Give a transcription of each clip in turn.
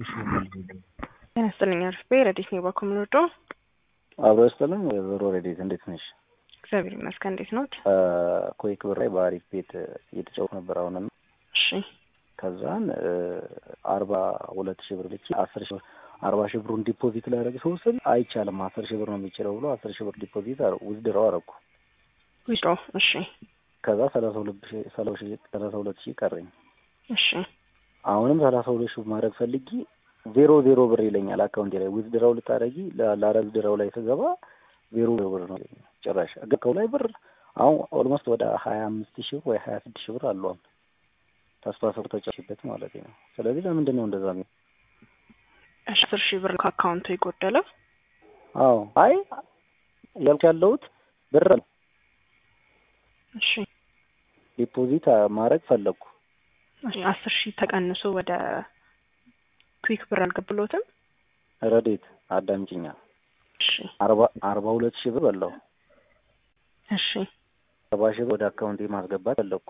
ጤና ይስጥልኝ አርፌ ረዲት ነው ባኮ ምንወዶ አብሮ ይስጥልኝ ወይዘሮ ረዲት እንዴት ነሽ? እግዚአብሔር ይመስገን። እንዴት ኖት? ኮይክ ብር ላይ በአሪፍ ቤት እየተጫወት ነበር አሁን እሺ ከዛን አርባ ሁለት ሺህ ብር ልኬ አስር ሺህ አርባ ሺህ ብሩን ዲፖዚት ላደረግ ሰው ስል አይቻልም አስር ሺህ ብር ነው የሚችለው ብሎ አስር ሺህ ብር ዲፖዚት ውዝድረው አረኩ። ዊዝድሮ እሺ ከዛ ሰላሳ ሁለት ሺህ ሰላሳ ሁለት ሺህ ቀረኝ። እሺ አሁንም ሰላሳ ሁለት ሺህ ማድረግ ፈልጊ ዜሮ ዜሮ ብር ይለኛል አካውንቴ ላይ ውዝድረው ልታደረጊ ላረግ ድረው ላይ ስገባ ዜሮ ብር ነው ጭራሽ ገከው ላይ ብር አሁን ኦልሞስት ወደ ሀያ አምስት ሺህ ወይ ሀያ ስድስት ሺህ ብር አሏል ተስፋ ሰው ተጫሽበት ማለት ነው። ስለዚህ ለምንድን ነው እንደዛ ነው? አስር ሺህ ብር ከአካውንቱ የጎደለው? አዎ አይ እያልኩ ያለሁት ብር ነው። እሺ ዲፖዚት ማድረግ ፈለግኩ። አስር ሺህ ተቀንሶ ወደ ኩዊክ ብር አልገብሎትም? ረዴት አዳምጪኛ። እሺ አርባ አርባ ሁለት ሺህ ብር በላው። እሺ አርባ ሺህ ብር ወደ አካውንቴ ማስገባት ፈለግኩ።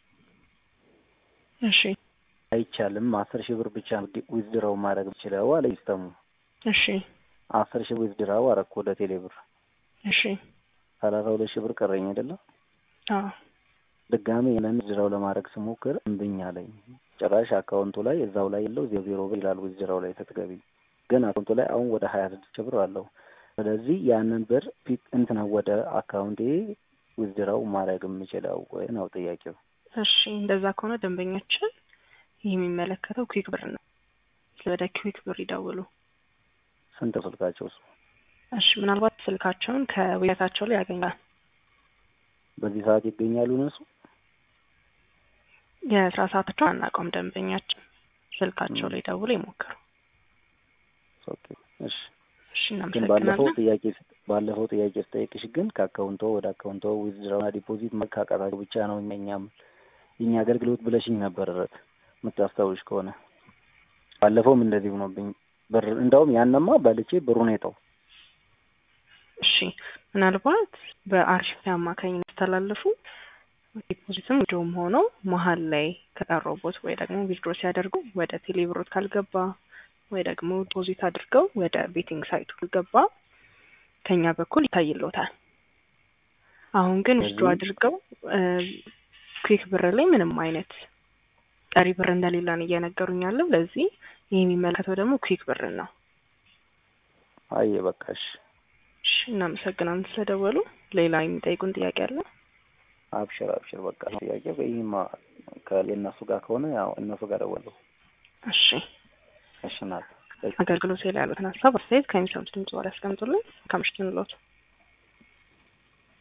እሺ አይቻልም አስር ሺህ ብር ብቻ ዊዝድራው ማድረግ ይችላል አለ ይስተሙ። እሺ አስር ሺህ ዊዝድራው አረኩ ወደ ቴሌ ብር። እሺ ሰላሳ ሁለት ሺህ ብር ቀረኝ አይደለም። አዎ ድጋሜ ያንን ዊዝድራው ለማድረግ ስሞክር እምብኝ አለኝ። ጭራሽ አካውንቱ ላይ እዛው ላይ ያለው ዜሮ ዜሮ ብር ይላል ዊዝድራው ላይ ስትገቢ። ግን አካውንቱ ላይ አሁን ወደ ሀያ ስድስት ሺህ ብር አለው። ስለዚህ ያንን ብር ፒክ እንትና ወደ አካውንቴ ዊዝድራው ማድረግ የምችለው ወይ ነው ጥያቄው። እሺ እንደዛ ከሆነ ደንበኛችን ይህ የሚመለከተው ኩዊክ ብር ነው። ወደ ኩዊክ ብር ይደውሉ። ስንት ስልካቸው እሱ? እሺ ምናልባት ስልካቸውን ከዌብሳይታቸው ላይ ያገኛል። በዚህ ሰዓት ይገኛሉ እነሱ? የስራ ሰዓታቸው አናውቀውም። ደንበኛችን ስልካቸው ላይ ደውሎ ይሞክሩ። ኦኬ እሺ። እሺ ግን ባለፈው እናመሰግናለን። ጥያቄ ባለፈው ጥያቄ ስጠይቅሽ ግን ከአካውንቶ ወደ አካውንቶ ዊዝድራውና ዲፖዚት መካቀጣቸው ብቻ ነው እኛም የኛ አገልግሎት ብለሽኝ ነበር ረት የምታስታውሽ ከሆነ ባለፈውም እንደዚህ ሆኖብኝ ብር እንደውም ያነማ በልቼ ብሩን የጠው እሺ ምናልባት በአርሽፊ አማካኝነት ያስተላለፉ ዲፖዚትም ዊድሮም ሆነው መሀል ላይ ከቀረቦት ወይ ደግሞ ዊድሮ ሲያደርጉ ወደ ቴሌብሮት ካልገባ ወይ ደግሞ ዲፖዚት አድርገው ወደ ቤቲንግ ሳይቱ ካልገባ ከኛ በኩል ይታይሎታል። አሁን ግን ዊድሮ አድርገው ኩዊክ ብር ላይ ምንም አይነት ቀሪ ብር እንደሌለን እየነገሩኝ ያለው። ለዚህ ይህ የሚመለከተው ደግሞ ኩዊክ ብር ነው። አየ በቃሽ። እሺ እናመሰግናለን ስለደወሉ። ሌላ የሚጠይቁን ጥያቄ አለ? አብሽር አብሽር በቃ ጥያቄ ይህማ ከእነሱ ጋር ከሆነ ያው እነሱ ጋር ደወለሁ። እሺ እሺ ናት አገልግሎት ላይ ያሉትን ሀሳብ አስተያየት ከሚሰሙት ድምጽ በኋላ ያስቀምጡልን። ከምሽቱ እንሎት